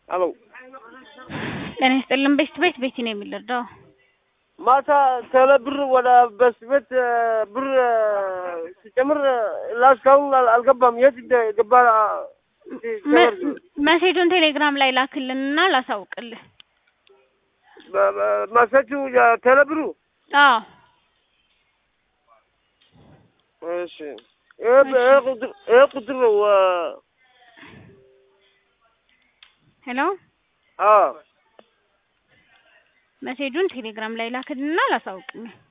አሎ ጤና ይስጥልን። ቤት ቤት ቤት ነው የሚለዳው ማታ ተለ ብር ወደ በስ ቤት ብር ሲጨምር ላስካሁን አልገባም። የት ገባ? መሴጁን ቴሌግራም ላይ ላክልንና ላሳውቅልህ። ማሰቹ ተለ ብሩ አዎ እሺ ይሄ ቁጥር ነው። ሄሎ አዎ መሴጁን ቴሌግራም ላይ ላክልንና ላሳውቅልህ።